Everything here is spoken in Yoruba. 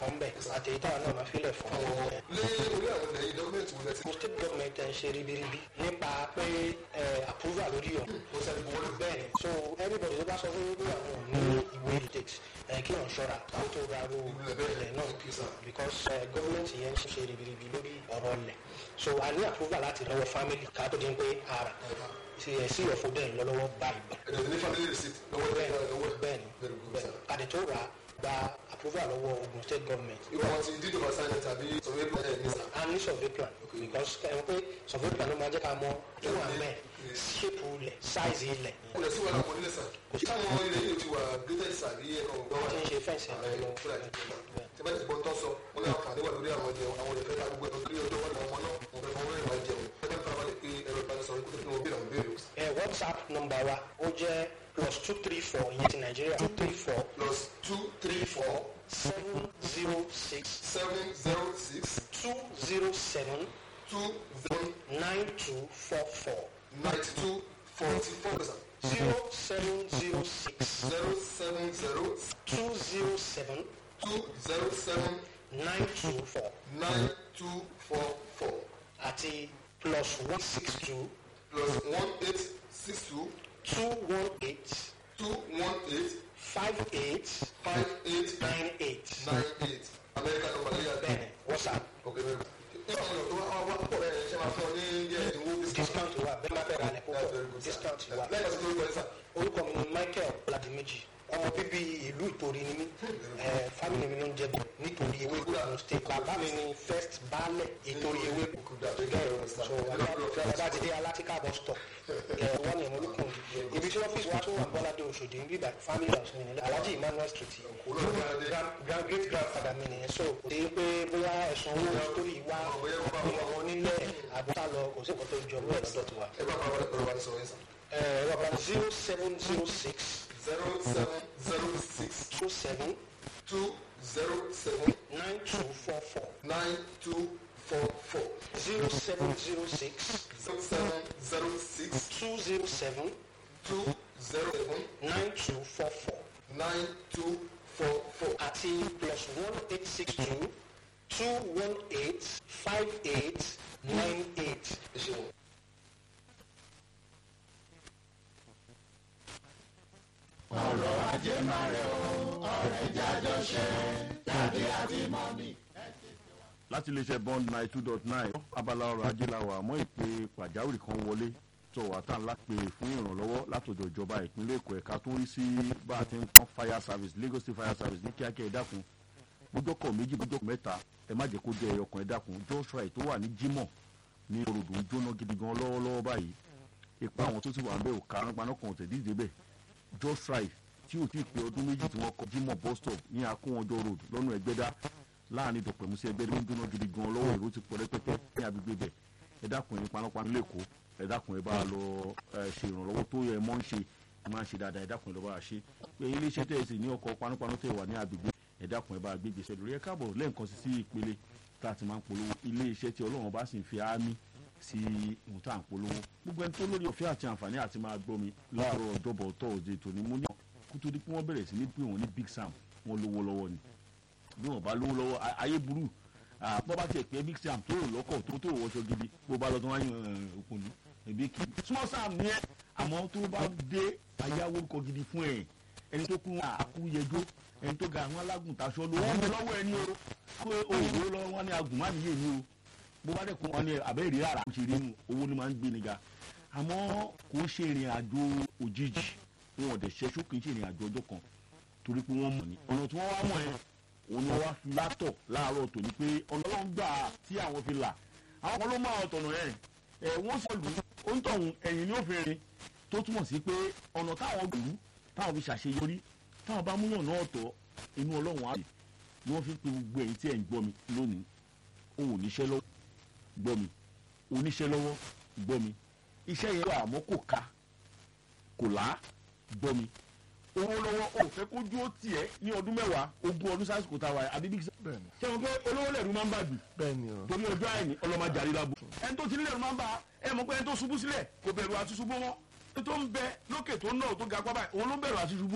kan bẹ̀ àti èyí táwọn náà máa filẹ̀ fún wọn. lé orí àwọn ilẹ̀ yìí dọ́kúmẹ̀ntì wọlé ti mo state government ẹ̀ ń ṣe ribiribi nípa pé ẹ̀ approval lórí ọ̀ kó sẹ́ni buwọ́lù bẹ́ẹ̀ ni so everybody tó bá sọ fún wípé àwọn ò ní ìwé dictate ẹ̀ kí wọ́n ṣọ́ra kó tó ra ro ilẹ̀ náà because ẹ̀ government yẹn ń ṣe ribiribi lórí ọ̀rọ̀ ilẹ̀ so a ní approval láti lọ́wọ́ family ká tó di pé ara sí ẹ̀ sí ọ̀fọ̀ dẹ̀ ń lọ lọ́wọ́ báyìí ẹ̀dẹ̀ ní family receipt lọ́wọ́ ẹ̀ lọ́wọ́ ẹ̀ bẹ́ẹ̀ni very good bẹ́ẹ̀ni sir. kàdé tó rà á gba approval lọ́wọ́ Ogun State government irú àwọn ti dídò bá sáyẹn tàbí survey plan ẹ̀ ní sà. a ní survey plan because ẹ̀ wọ́n pé survey plan ló máa jẹ́ ká mọ tó wà mẹ́ shape ilẹ̀ size ilẹ̀ kò lè sí wàhálà wọn nílẹ̀ sà. táwọn ilẹ̀ yìí ti wà graded sà bí ẹ̀kọ́ gbọ́ wà tí ń ṣe fẹ́ǹsì ẹ̀ lọ fúlàní tí bá ti gbọ́ tọ́ sọ wọn ní àǹfààní wà lórí àwọn jẹun àwọn ìfẹ́ ta gbogbo ẹ̀kọ́ ọjọ́ wọn làwọn náà wọn fẹ́ fọwọ́ ìwà jẹun ẹgbẹ́ fún abalẹ̀ pé ẹ̀rọ ìbánisọ̀rọ̀ kó tó fi wọn béèrè àwọn béèrè. ẹ̀ WhatsApp number wa ó jẹ́ plus two three four ìyẹn ti Nàìjíríà two three four plus two three four seven zero six seven zero six two zero seven two seven nine two four four ninety two forty four sà. zero seven zero six zero seven zero two zero seven two zero seven nine two four nine two four four àti plus one six two plus one eight six two two one eight two one eight five eight five eight nine eight nine eight America ló wà lẹ́yìn àgbẹ̀. bẹ́ẹ̀ni WhatsApp ok very good. nígbà wọn yọ tó wá wá pọ̀ bẹ́ẹ̀ ṣe máa fún ọ ní díẹ̀ ìdínwó discount. discount wà bẹ́ẹ̀ máa fẹ́ ra ilẹ̀ That's very púpọ̀ good, sir. discount wà. lẹ́yìn ọ̀sẹ̀ tó ń gbọ́ sà. orúkọ mi ni Michael Ọládìméjì ọmọ bíbí ìlú Ìtòrí ni mí ẹ fámìlì mi ló ń jẹ bọ nítorí ewé Ògùn state bàbá mi ni first baálẹ̀ ìtorí ewé so ọba ti dé alátíkà bus stop ẹ wọ́n ní ìmúlùkùn ibi tí ọ́fíìsì wa tún wà Bọ́ládé Òṣòdì ń bíbà family house mi nílẹ̀ Alhaji Emmanuel street grand grand great grandfather mi nìyẹn so kò sí pé bóyá ẹ̀sùn owó story wá ọmọ onílẹ̀ àbúrò lọ kò sí nǹkan tó jọ bẹ́ẹ̀ lọ́dọ̀ tiwa ẹ bá bàbá ẹ̀rọ wa sọ̀rọ̀ yẹn sà. ẹ rọba zero seven zero six zero seven zero six two seven two zero seven nine two four four nine two four four zero seven zero six zero seven zero six two zero seven two zero seven nine two four four nine two four four. àti plus one eight six two two one eight five eight nine eight. ẹ ṣeun. láti iléeṣẹ́ bond nine two dot nine abala ọrọ̀ ajé la wà mọ́ ìpè pàjáwìrì kan wọlé tó wà tá ńlá pè fún ìrànlọ́wọ́ látọ̀dọ̀ ìjọba ìpínlẹ̀ èkó ẹ̀ka tó ń rí sí bá a ti ń pọ́n fire service Lagos State fire service ní kíákíá ẹ dákun bójọ́kọ̀ méjì bójọ́kọ̀ mẹ́ta ẹ má jẹ́ kó jẹ́ ẹyọkàn ẹ dákun joshua tó wà ní Jímọ̀ ní orodò ń jóná gidi gan lọ́wọ́lọ́wọ́ báyìí ipa àwọn tó sì wà ń bẹ̀ ò karùn-ún kan ò tẹ̀ dídé bẹ̀ joshua tí ò tí ì pé ọdún méjì tí wọ́n kọ Jímọ̀ bus stop ní akówọjọ road lọ́nà ẹgbẹ́dá láàrin ìdọ̀pẹ̀mú sí ẹgbẹ́ ló ń jóná gidi gan lọ́wọ́ èrò ti pọ̀ rẹpẹtẹ ní agbègbè bẹ̀ ẹ dákun ẹni panápaná lẹ́kọ̀ọ́ ẹ dákun ẹ bá a lọ ẹ ṣe ìrànlọ́wọ́ tó yẹ mọ́ ń ṣe ẹ máa ń ṣe dáadáa ẹ dákun ẹ lọ bá a ṣe pé iléeṣẹ́ tẹ̀ sí ní ọkọ̀ panápaná tẹ̀ wà ní agbègbè ẹ dákun ẹ bá a gbé gbèsè lórí ẹ káàbọ̀ lẹ́ẹ̀kan sí sí ìpele tá a ti máa ń polówó iléeṣẹ́ tí Ọlọ́run bá sì ń fi ámì sí ohun tá à ń polówó gbogbo ẹni tó lórí ọ̀fẹ́ àti àǹfààní àti máa gbọ́ mi láàárọ̀ ọjọ́bọ̀ tọ́ọ̀dẹ̀ tòní mú ní kútó di pé wọ́n bẹ̀rẹ̀ sí ní pé wọ́n ní Big Sam wọ́n lówó lọ́wọ́ ni bí wọ́n bá lówó lọ́wọ́ a- ayé burú bọ́ bá tiẹ̀ pé Big Sam tó rò lọ́kọ̀ tó tó wọṣọ gidi bó bá lọ tó wáyé òkun ní ẹbí kì í Small Sam ní ẹ àmọ́ tó bá dé ayáwó kọ gidi fún ẹ ẹni tó kú àkúyẹjọ ẹni tó ga àwọn alágùntàṣọ ló wọ́n bẹ lọ́wọ́ ẹni o pé òwò lọ́wọ́ wọn ni agùnmánìyè ni o bó bá dẹ̀ kún wọn ni àbẹ́rẹ́ rárá kò ṣe rí nu owó ni máa ń gbé ni ga àmọ́ kò ń ṣe ìrìn àjò òjijì wọn ò dẹ̀ ṣẹ́ṣó kì í ṣe ìrìn àjò ọjọ́ kan torí pé wọ́n mọ̀ ní ọ̀nà tí wọ́n wá mọ̀ ẹ́ òun ni wọ́n wá fi látọ̀ láàárọ̀ tòní pé ọ̀nà ọlọ́run gbà á tí àwọn fi là àwọn kan ló máa ọ̀tọ̀nà ẹ̀ ẹ̀ wọ́n sọ lù ó ń tọ̀hún ẹ̀yìn ní òfin rin tó túmọ̀ sí pé ọ̀nà táwọn lù ú táwọn fi ṣàṣeyọrí táwọn bá múyàn náà tọ̀ inú ọlọ́run á lè ni wọ́n fi ń pe gbogbo ẹ̀yin tí ẹ̀ ń gbọ́ mi lónìí òun ò níṣẹ́ lọ́wọ́ gbọ́ mi oníṣẹ́ lọ́wọ́ gbọ́ mi iṣẹ́ yẹn wà àmọ́ kò ká kò lá gbọ́ mi owó lọ́wọ́ ò fẹ́ kójú ó tiẹ̀ ní ọdún mẹ́wàá ogún ọdún sásìkò tá a wà yìí àbí bíi bẹ́ẹ̀ni ṣé wọn pé olówó lẹ́rù máa ń bà jù bẹ́ẹ̀ni o torí ọjọ́ àìní ọlọ́mọdé àrílábù ẹni tó ti nílẹ̀ ló máa ń bá ẹ mọ̀ pé ẹni tó ṣubú sílẹ̀ kò bẹ̀rù àti ṣubú wọn ẹni tó ń bẹ lókè tó ń náà tó ga pápá òun ló bẹ̀rù àti ṣubú